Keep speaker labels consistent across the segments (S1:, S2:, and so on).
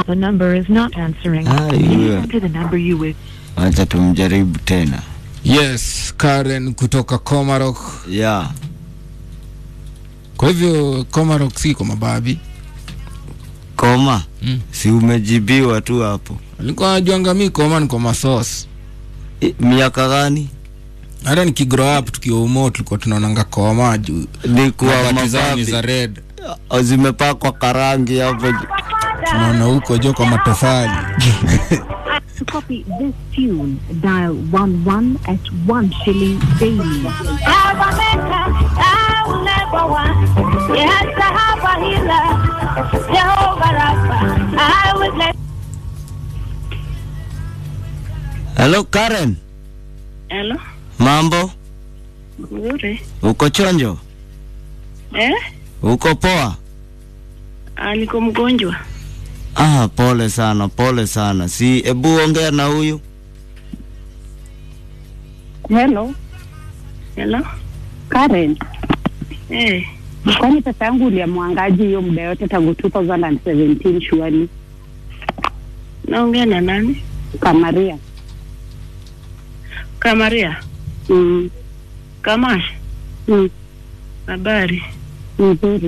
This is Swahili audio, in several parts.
S1: The number is not answering.
S2: Ah,
S1: Please
S2: yeah.
S1: enter the number you wish.
S2: Acha tumjaribu tena.
S3: Yes, Karen kutoka Komarok.
S2: Yeah.
S3: Kwa hivyo Komarok si kwa mababi.
S2: Koma.
S3: Mm.
S2: Si umejibiwa tu hapo.
S3: Alikuwa anajuanga mi koma ni kwa masos.
S2: I, miaka gani?
S3: Hata nikigrow up tukiwa umo tulikuwa tunaonanga koma juu
S2: Ni kuwa
S3: mabati zao ni
S2: mababi.
S3: za red.
S2: Ah, Zimepakwa karangi hapo.
S3: Tunaona huko jo kwa matofali.
S1: To copy this tune, dial 11 at 1 shilling daily.
S2: Hello Karen.
S4: Halo,
S2: Mambo?
S4: nzuri.
S2: Uko chonjo?
S4: Eh?
S2: Uko poa?
S4: Ah, niko mgonjwa.
S2: Ah, pole sana, pole sana. Si ebu ongea na huyu.
S5: Hello,
S4: Hello?
S5: Karen.
S4: Eh,
S5: Kwani pesa yangu uliamwangaji hiyo muda yote tangu 2017 shuali
S4: naongea na nani?
S5: Kamaria?
S4: Kamaria.
S5: Mm,
S4: Kamash.
S5: mm,
S4: Habari.
S5: nzuri.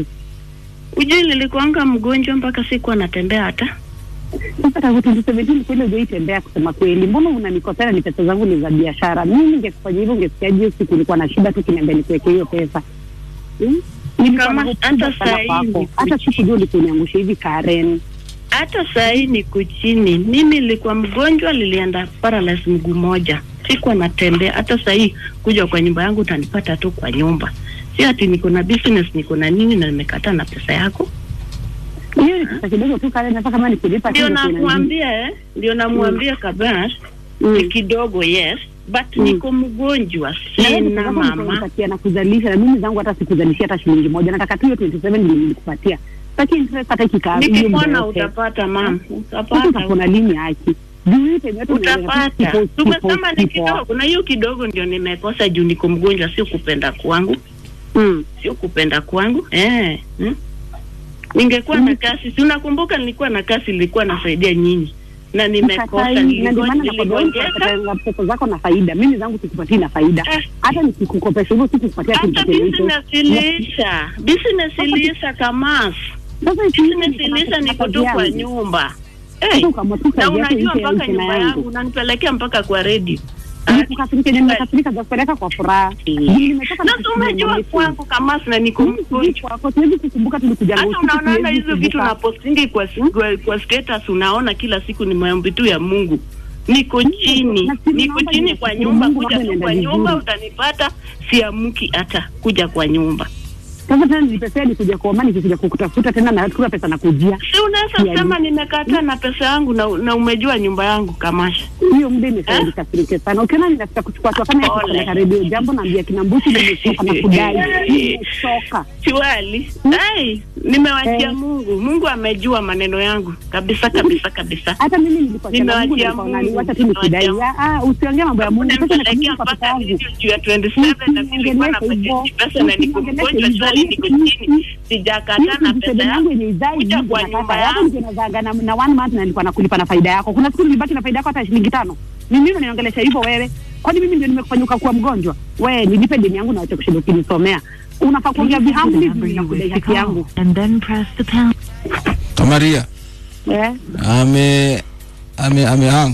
S4: Ujui nilikuanga mgonjwa mpaka sikuwa natembea hata.
S5: Sasa tangu 2017 kweli hujaitembea kusema kweli, mbona unanikosea? Ni pesa zangu ni za biashara. Mimi ningekufanyia hivyo, ungesikiaje? Hiyo siku nilikuwa na shida tu, kiniambia nikuweke hiyo pesa Hmm? Nilikuwa
S4: Kama
S5: na hofu
S4: hata
S5: kubwa sana
S4: saa hii
S5: kwako.
S4: ni
S5: hata sikujua ulikuniangusha hivi Karen.
S4: Hata saa hii niko chini. Mimi nilikuwa mgonjwa, nilienda paralyze mguu moja. Sikuwa natembea. Hata saa hii kuja kwa nyumba yangu utanipata tu kwa nyumba. Si ati niko na business, niko na nini na nimekataa na pesa yako.
S5: Hiyo ni pesa kidogo tu Karen, hata kama nikulipa
S4: Ndio
S5: tu ndio inanizidi.
S4: nakuambia eh, ndio namwambia Kabash ni
S5: Mm.
S4: kidogo yes, but
S5: Mm.
S4: niko mgonjwa,
S5: Na wewe
S4: sina
S5: pesa zako
S4: mama.
S5: nilikupatia na kuzalisha na mimi zangu hata sikuzalishia hata shilingi moja. Nataka tu hiyo 27 ndio nilikupatia. Sitaki interest hata kikaa. hiyo muda
S4: Nikipona
S5: yote.
S4: utapata mam,
S5: Sasa
S4: utapata
S5: utapona lini haki? Juu hii time yote unaendelea tu
S4: utapata.
S5: kipo-
S4: Tumesema
S5: kipo-
S4: ni
S5: kipo.
S4: kidogo, na hiyo kidogo ndio nimekosa juu niko mgonjwa, sio kupenda kwangu,
S5: Mm.
S4: sio kupenda kwangu eh. Hmm? Ningekuwa na kasi, si unakumbuka nilikuwa na kasi, nilikuwa nasaidia nyinyi na nimekosa,
S5: Mkatai, na ndio maana
S4: niligo-
S5: nakwambia
S4: niligonjeka
S5: unapata pesa zako na faida. Mimi zangu sikupatii na faida.
S4: Eh.
S5: Hata nikikukopesha hivyo sikupatia
S4: hata
S5: kitu chochote.
S4: business iliisha, business iliisha Kamas,
S5: Sasa ikiisha
S4: business iliisha, niko tu kwa nyumba eh.
S5: Sasa ukaamua tu
S4: na
S5: kazi yako
S4: unajua
S5: iishe ya
S4: mpaka
S5: mchana
S4: nyumba
S5: yangu.
S4: yangu unanipelekea mpaka kwa redio
S5: Nikukasirika yenye nimekasirika za kupeleka kwa furaha. Juu nimetoka na
S4: na si umejua
S5: kusikia
S4: kwangu kama sina niko
S5: Mimi sijui
S4: mgonjwa
S5: kwako, siwezi kukumbuka tulikuja
S4: hata
S5: usiku,
S4: unaonanga
S5: siwezi
S4: hizo vitu
S5: kukumbuka.
S4: napostingi kwa, kwa, kwa status unaona kila siku ni maombi tu ya Mungu niko chini
S5: na si
S4: niko
S5: naomba
S4: chini kwa
S5: nishukuru
S4: nyumba
S5: Mungu
S4: kuja
S5: mambo
S4: tu kwa
S5: yanaenda
S4: nyumba
S5: vizuri.
S4: utanipata siamki hata kuja kwa nyumba
S5: Sasa tena nilipesea nikuja kuoma nikikuja kukutafuta tena na kula pesa na kujia.
S4: si unaweza
S5: Ya,
S4: sema nimekataa na pesa yangu na, na umejua nyumba yangu kamasha
S5: Hiyo muda imefanya nikasirike sana. Ukiona ninafika kuchukua tu kama
S4: Pole.
S5: kupeleka redio jambo naambia kina Mbusi nimechoka na kudai. Nimechoka.
S4: Chiwali,
S5: Hmm?
S4: ai, nimewachia
S5: Eh.
S4: Mungu. Mungu amejua maneno yangu kabisa kabisa kabisa.
S5: Hata mimi nilikuwa sema Mungu
S4: Nimewachia
S5: nilikuwa
S4: Mungu.
S5: wacha tu nikidai.
S4: Nimewachia
S5: Ah, usiongee mambo ya Mungu. Sasa
S4: Nimepelekea
S5: nakumbuka kwa pesa
S4: mpaka
S5: yangu.
S4: video juu ya 27 na nilikuwa na
S5: Usiongeleshe hivyo.
S4: pesa na niko
S5: Usiongeleshe
S4: mgonjwa
S5: hivyo.
S4: sali niko chini. Sijakataa na pesa
S5: yangu
S4: yangu.
S5: yenye izai
S4: Kuja
S5: Mungu
S4: kwa
S5: anataka.
S4: nyumba
S5: Hapo
S4: yangu.
S5: ndio nazaga na, na one month na nilikuwa nakulipa na faida yako. Kuna siku nilibaki na faida yako hata shilingi tano. Ni mimi unaniongelesha hivyo wewe? Kwani mimi ndio nimekufanyuka kuwa mgonjwa? Wewe nilipe deni yangu na wacha kushinda ukinisomea. Unafaa kuongea
S1: Please enter the
S5: vihambi
S1: number
S5: hivi na
S1: you wish
S5: kudai
S1: to
S5: haki
S1: call
S5: yangu.
S1: and then press the pound.
S3: Kamaria
S5: Eh?
S3: ame ame amehang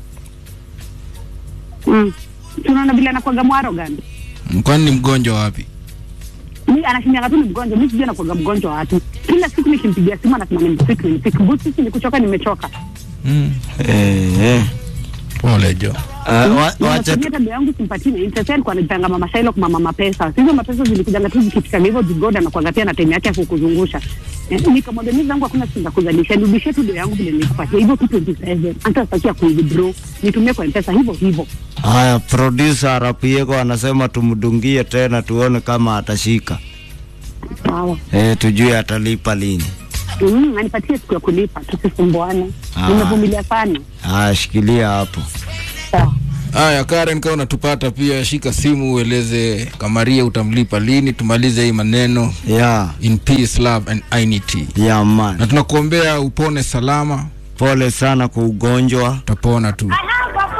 S5: Mm. Tunaona vile anakuwaga mwaro gani?
S3: kwani ni mgonjwa wapi?
S5: Mimi anashindana tu ni mgonjwa. Mimi sijui anakuwaga mgonjwa watu. Kila siku nikimpigia simu anasema ni msiku ni msiku. Busi sisi nikuchoka nimechoka.
S3: Mm.
S2: Eh, eh.
S3: Pole jo.
S2: Ah, wa- Wacha
S5: Natumia tabia yangu simpatii na interest alikuwa anajipanga mama Shailo kwa mama pesa. Hizo mapesa zilikuja tu zikifika hivyo zigoda na kuangatia na time yake ya kukuzungusha. Eh, nikamwambia mimi zangu hakuna siku za kuzalisha. Nirudishie tu ndio yangu vile nilikupatia. Hivyo tu 27. Hata sitaki ya kuwithdraw. Nitumie kwa mpesa hivyo hivyo.
S2: haya, producer Arapieko anasema tumdungie tena tuone kama atashika.
S5: Sawa.
S2: Eh, tujue atalipa lini.
S5: Mm, anipatie siku ya kulipa tusisumbuane.
S2: Ah.
S5: Nimevumilia sana.
S2: Haya, shikilia hapo.
S5: Sawa.
S3: Haya, Karen, kama unatupata pia, shika simu ueleze Kamaria utamlipa lini, tumalize hii maneno
S2: Yeah,
S3: in peace, love and unity,
S2: yeah
S3: na
S2: man.
S3: tunakuombea upone salama,
S2: pole sana kwa ugonjwa
S3: utapona tu